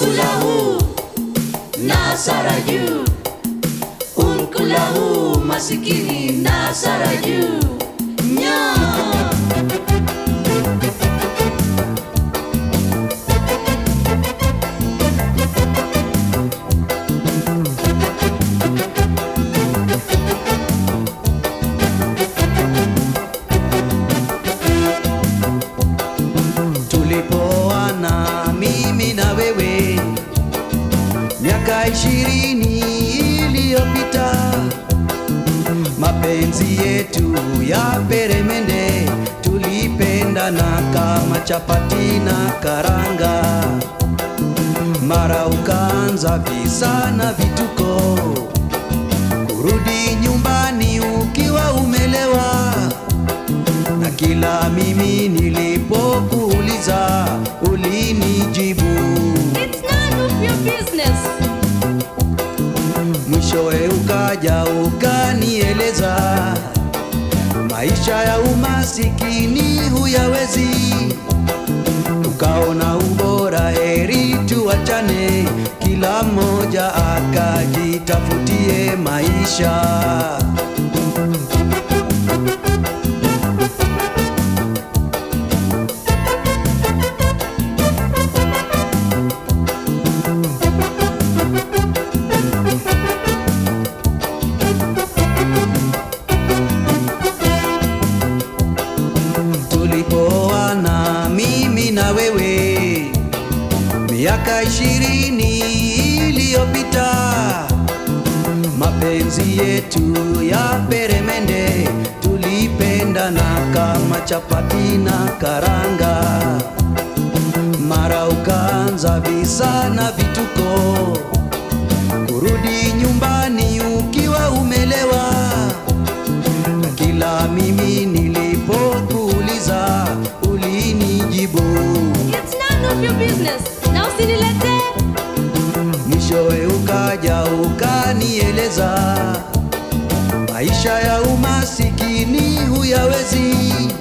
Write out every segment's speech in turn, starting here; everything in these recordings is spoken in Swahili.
unkulahu nasara juu unkulahu masikini nasara juu nyaa tulipoana mimi na wewe miaka ishirini iliyopita, mapenzi yetu ya peremende, tulipendana kama chapati na karanga. Mara ukaanza visa na vituko, kurudi nyumbani ukiwa umelewa na kila mimi nilipokuuliza ulinijibu, It's none of your business. mwishowe ukaja ukanieleza maisha ya umasikini huyawezi, ukaona ubora heri tuachane, kila mmoja akajitafutie maisha. tulipoana mimi na wewe miaka ishirini iliyopita, mapenzi yetu ya peremende, tulipendana kama chapati na karanga. Mara ukaanza visa na vituko, kurudi nyumbani ukiwa umelewa na kila mimi nilipokuuliza ulinijibu, It's none of your business. Na usinilete mwishowe ukaja ukanieleza maisha ya umasikini huyawezi,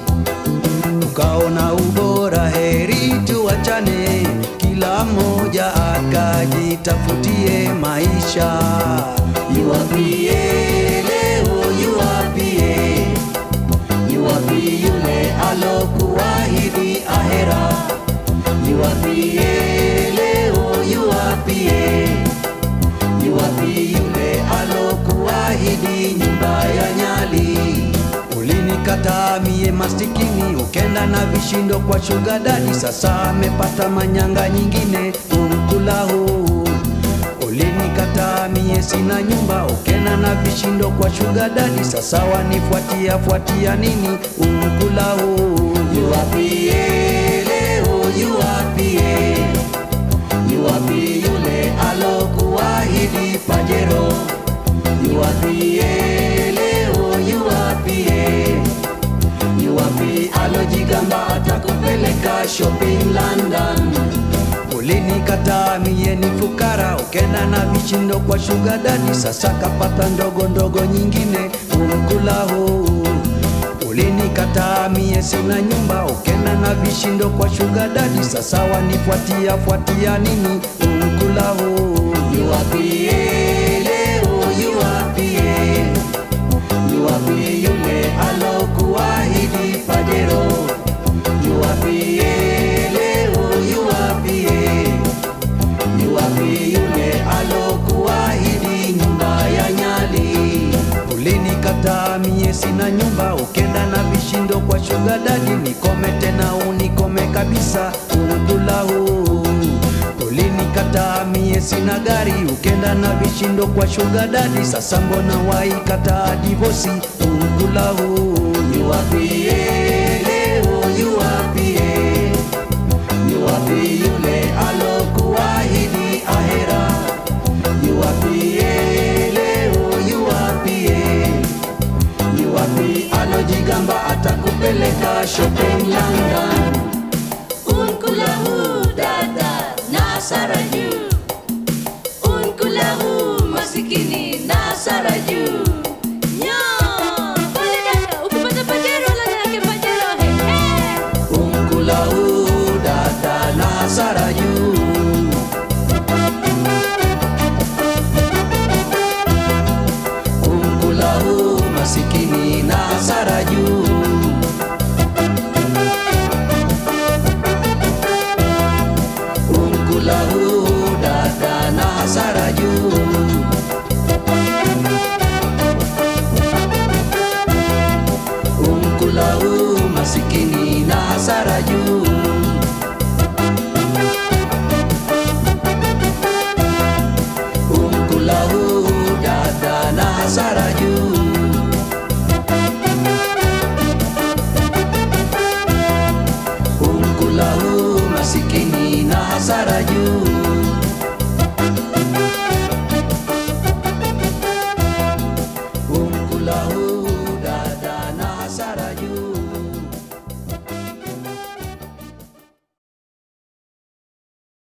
ukaona ubora heri tuachane, kila mmoja akajitafutie maisha. Yuwapie leo, yuwapie Yuwapi yule alokuahidi ahera, yuwapie leo, yuwapie, yuwapi yule alokuahidi nyumba ya nyali. Ulinikataa mie masikini, ukenda na vishindo kwa shuga dadi, sasa amepata manyanga nyingine umkulahu Ulinikataa mie sina nyumba, ukena na vishindo kwa shuga dadi, sasa wanifuatia fuatia nini umkulahu? Yuwapie leo, yuwapie, yuwapi yule alokuahidi pajero, yuwapie leo, yuwapie, yuwapi alojigamba atakupeleka shopping London Ulinikataa mie ni fukara, ukenda na vishindo kwa shuga dadi, sasa kapata ndogo ndogo nyingine umkulahu. Ulinikataa mie sina nyumba, ukenda na vishindo kwa shuga dadi, sasa wanifuatia fuatia nini umkulahu. Yuwapie leo, yuwapie, yuwapie yule alokuahidi pajero, yuwapie leo, yuwapie Yuwapi yule alokuahidi nyumba ya nyali? Ulinikataa mie sina nyumba, ukenda na vishindo kwa shuga dadi, nikome tena unikome kabisa umkulahu. Ulinikataa mie sina gari, ukenda na vishindo kwa shuga dadi, sasa mbona waikataa divosi umkulahu? Yuwapie leo, yuwapie Yuwapi yule alokuahidi ahera? Yuwapie leo, yuwapie, yuwapi alojigamba atakupeleka shopping London? unkulahu dada nasara juu unkulahu masikini nasara juu Nyaa. Pole dada, ukipata pajero la yake pajero he he. Umkulahu dada na Sara juu umkula huu dada na hasara juu umkula huu masikini na hasara juu umkula huu dada na hasara juu umkula huu masikini na hasara juu